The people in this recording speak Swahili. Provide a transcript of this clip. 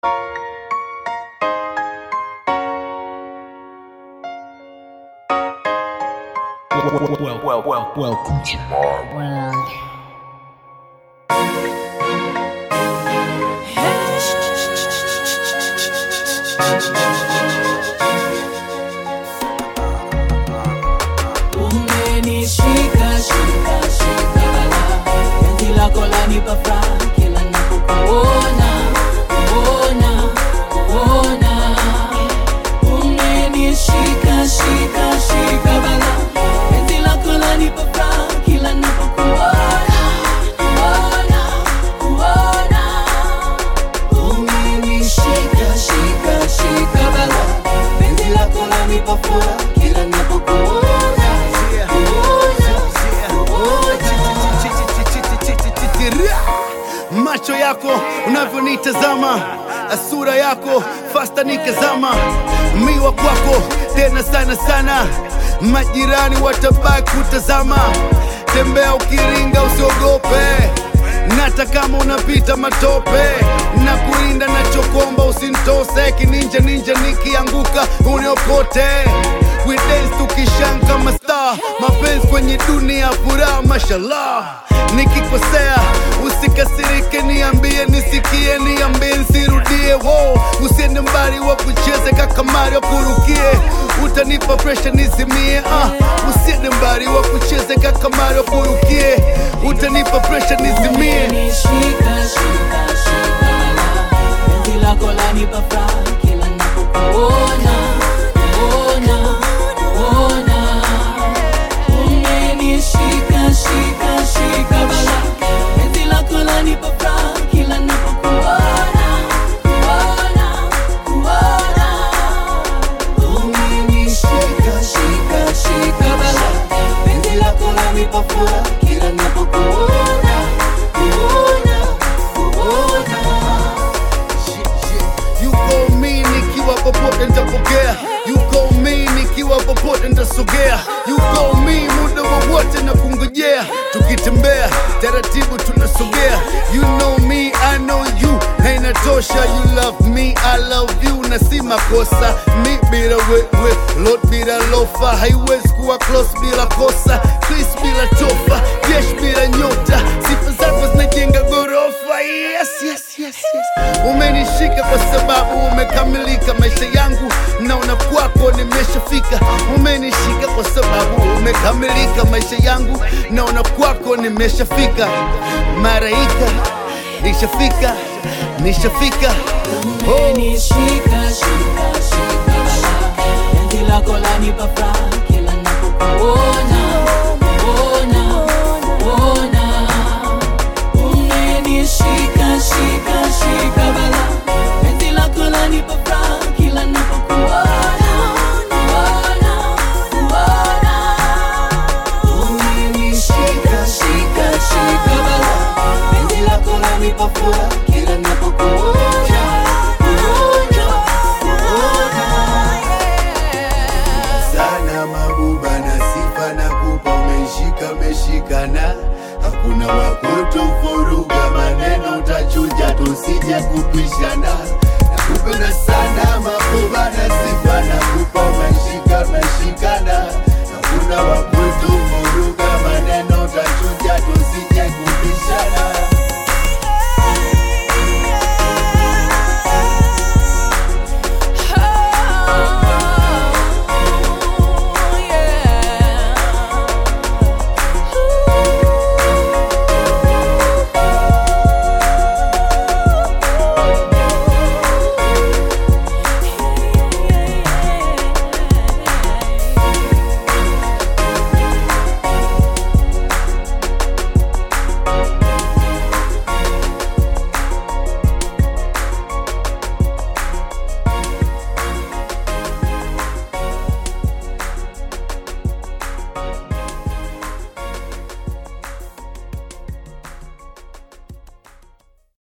Well, well, well, well, welcome to my Well, Umenishika shika shika bala, penzi lako lanipa furaha kila napokuona kuona kuona. Umenishika shika shika bala, penzi lako lanipa furaha kila napokuona kuona kuona. Umenishika shika shika bala, penzi lako lanipa furaha kila napokuona kuona kuona. macho yako unavyonitazama sura yako fasta nikazama miwa kwako tena sana sana majirani watabaki kutazama tembea ukiringa usiogope nata kama unapita matope na kulinda nachokomba usintose kininja ninja nikianguka uniokote We dance tukishan kama star mapenzi kwenye dunia furaha mashallah nikikosea usikasirike niambie nisikie niambie nsirudie wo usiende mbali wa kucheze kakamari wakurukie utanipa presha nizimie ah. usiende mbali wa kucheze kakamari wakurukie utanipa presha nizimie Umenishika shika shika la, penzi lako lanipa furaha kila napokuona kuona kuona. Umenishika shika shika bala, penzi lako lanipa furaha kila napokuona kuona kuona. Umenishika shika shika bala, penzi lako lanipa furaha kila napokuona kuona kuona. yuko mi nikiwa popote nitapokea yuko mi nikiwa popote nitasogea yuko mi muda wowote na kungojea tukitembea taratibu tunasogea you know me i know you na inatosha you love me i love you na si makosa mi bila wewe lot bila lofa haiwezi kuwa close bila kosa chris bila tofa jesh bila nyota sifa zako zinajenga ghorofa yes, yes, yes, yes. umenishika kwa sababu umekamilika maisha yangu naona kwako nimeshafika umenishika kwa sababu umekamilika maisha yangu naona kwako nimeshafika maraika nishafika nishafika oh. Umenishika shika shika bala, penzi lako lanipa furaha kila napokuona kuona kuona. Umenishika shika shika bala, penzi lako lanipa furaha kila napokuona kuona kuona. Umenishika shika shika bala, penzi lako lanipa furaha kila napokuona kuona kuona. sana mabuba na sifa na kupa umeshika meshikana hakuna wakutufuruga maneno utachuja tusije kupishana nakupenda sana mabuba na sifa na kupa umeshika meshikana hakuna wakutufuruga